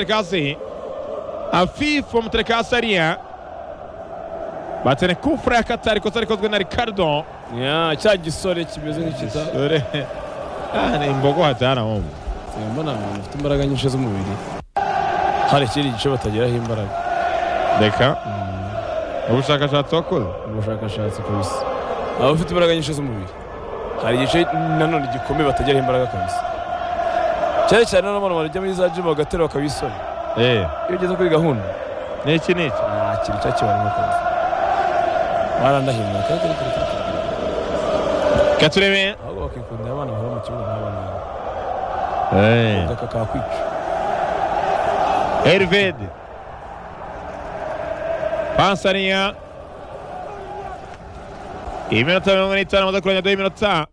Trekazi. Afif wamtrekasi Sarien. Batsene kufra ya Katari ikosa rikozwe na Ricardo. Ya, cya gisore kimeze nk'ikita Dore. Ah, ni imbogo hatana wumva. mbona abantu bafite imbaraga nyinshi z'umubiri hari ikindi gice batageraho imbaraga Reka. Ubushakashatsi wakoze. ubushakashatsi kabisa abafite imbaraga nyinshi z'umubiri hari igice nanone gikomeye batageraho imbaraga kabisa cyane cyane n'abantu bajya muri za jimu bagaterura bakabisora Eh, iyo ugeze kuri gahunda niki niki. nta kintu cyakibarimo kabisa barandahindura Reka turebe. ahubwo bakikundira abana bahora mu kibuga nk'abana Eh. ugaka kakwica Herved. Pansarinya. Iminota mirongo n'itanu amaze kurangiza y'iminota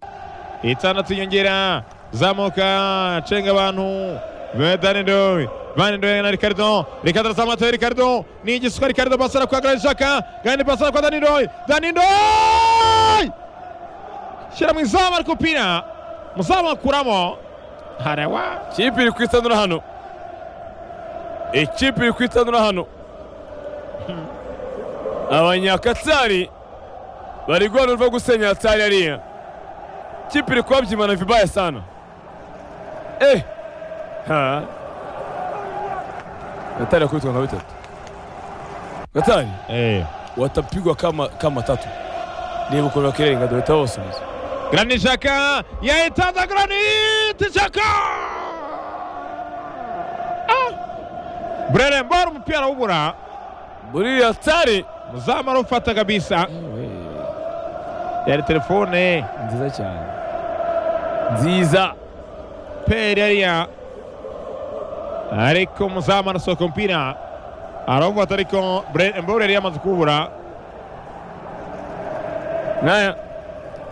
itandatu inyongera zamuka cenga abantu Vandendoy Vandendoy na Ricardo Ricardo arazamuka Ricardo ni igisuka Ricardo pasara kwa Grand Shaka Grand pasara kwa Danindoy Danindoy shyira mu izamu ariko upira muzamu akuramo harawa ikipe iri kwitanura hano ikipe iri kwitanura hano abanyakatsari bari guhanurwa gusenya hatari hariya ikipe iri kubabyimana vibaya sana eh ha gatari yakubitwa nka bitatu gatari eh watapigwa kama, kama tatu niba ukuntu bakirenga dore tabasubiza Granit Xhaka yayitanze Granit Xhaka Brelembor umupira ubura buriya hatari muzamu arufata kabisa yari telefone nziza cyane nziza peri yariya ariko muzamu arasohoka umupira arawufata ariko Brelembor yari yamaze kuwubura nkaya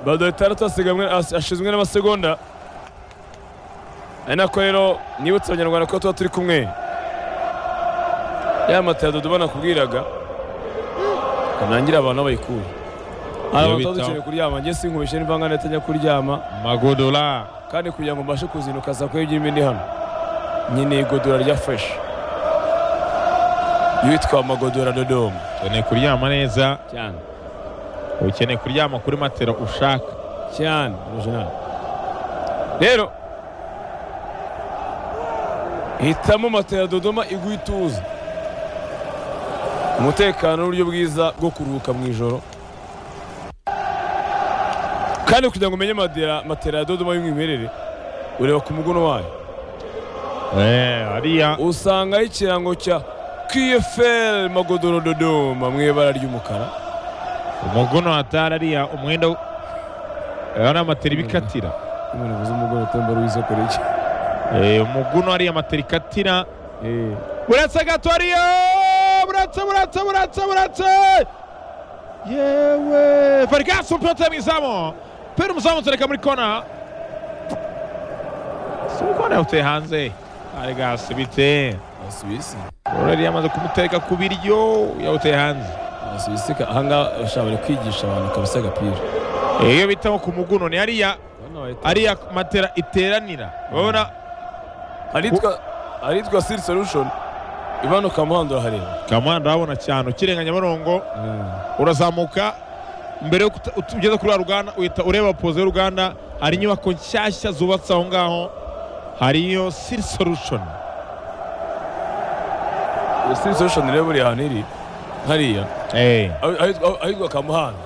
bado itandatu asigamwe as- ashizwe n'amasegonda ari nako rero nibutse abanyarwanda ko tuba turi kumwe ya mata ya dodo banakubwiraga kanangira abantu aho bayikura hari abantu bitaho. tuba dukeneye kuryama njye sinkubeshe n'imvanga ntajya kuryama Magodula kandi kugira ngo mbashe kuzinduka saa kumi n'ebyiri ndi hano nkeneye igodora rya fureshi yitwa magodora dodomo ukeneye kuryama neza cyane ukeneye kuryama kuri matera ushaka cyane original rero hitamo matela ya dodoma iguha ituze umutekano n'uburyo bwiza bwo kuruhuka mu ijoro kandi kugira ngo umenye matela matela ya dodoma y'umwimerere ureba ku muguno wayo eh hariya usangaho ikirango cya kfl magodoro dodoma mu ibara ry'umukara umuguno hatari ariya umwenda w- aya ni amatera ibikatira imana uvuze umugore utembera w'isokoreye Eh, umuguno ariya amatera ikatira buretse gato ariya buretse buretse buretse buretse yewe Vargas umupira mu izamu pera umuzamu utereka muri kona si kona yawuteye hanze Vargas bite abasuwisi Aureli yamaze kumutereka ku biryo yawuteye hanze abasuwisi ahangaha bashobora bari kwigisha abantu kabisa agapira Eh, iyo bitaho ku muguno ni hariya ariya matera iteranira urabona aritwa aritwa siri solution imanuka muhanda urahareba kamana urabona cyane ukirenga nyabarongo urazamuka mbere yo kuta- ut- ugeze kuri wa ruganda uhita ureba poze y'uruganda hari inyubako nshyashya zubatse aho ngaho hari iyo siri solution siri solution rero buriya ahantu iri hariya Eh, aho- ahitwa- ahitwa kamuhanda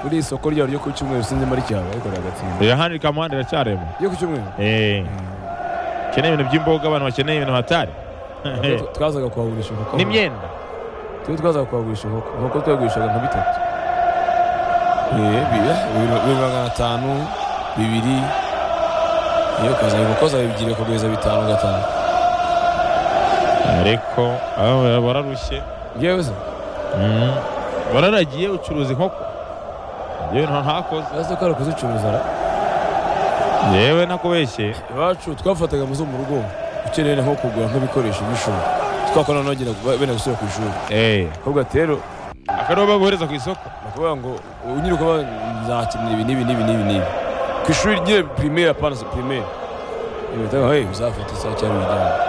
buriya isoko ryayo ryo ku cyumweru sinzi muri cyaba ariko riragatsinda reba hano kamana iracyarema ryo ku cyumweru Eh, ukeneye ibintu by'imboga abantu bakeneye ibintu hatari Tu- twazaga kuhagurisha inkoko n'imyenda tuba twazaga kuhagurisha inkoko inkoko twagurishaga nka bitatu Eh, bi- bibiri- bibiri magana atanu bibiri iyo ukazana inkoko zawe bigiye kuguriza bitanu gatanu ariko aba bararushye yewe se Mm. wararagiye ucuruza inkoko yewe nta- ntakoze uraza ko ari kuzicuruza ra yewe nakubeshye iwacu twafataga amazu mu rugo ukeneye nko kugura nk'ibikoresho by'ishuri twakora nogera bene gusubira ku ishuri Eh, ahubwo ati rero akariho baguhereza ku isoko bakuvuga ngo unyiri kuba nzakenera ibi n'ibi n'ibi n'ibi n'ibi ku ishuri nyine pirimeri apana pirimeri ibi bitanga hey uzafata isaha cyangwa ibijyanye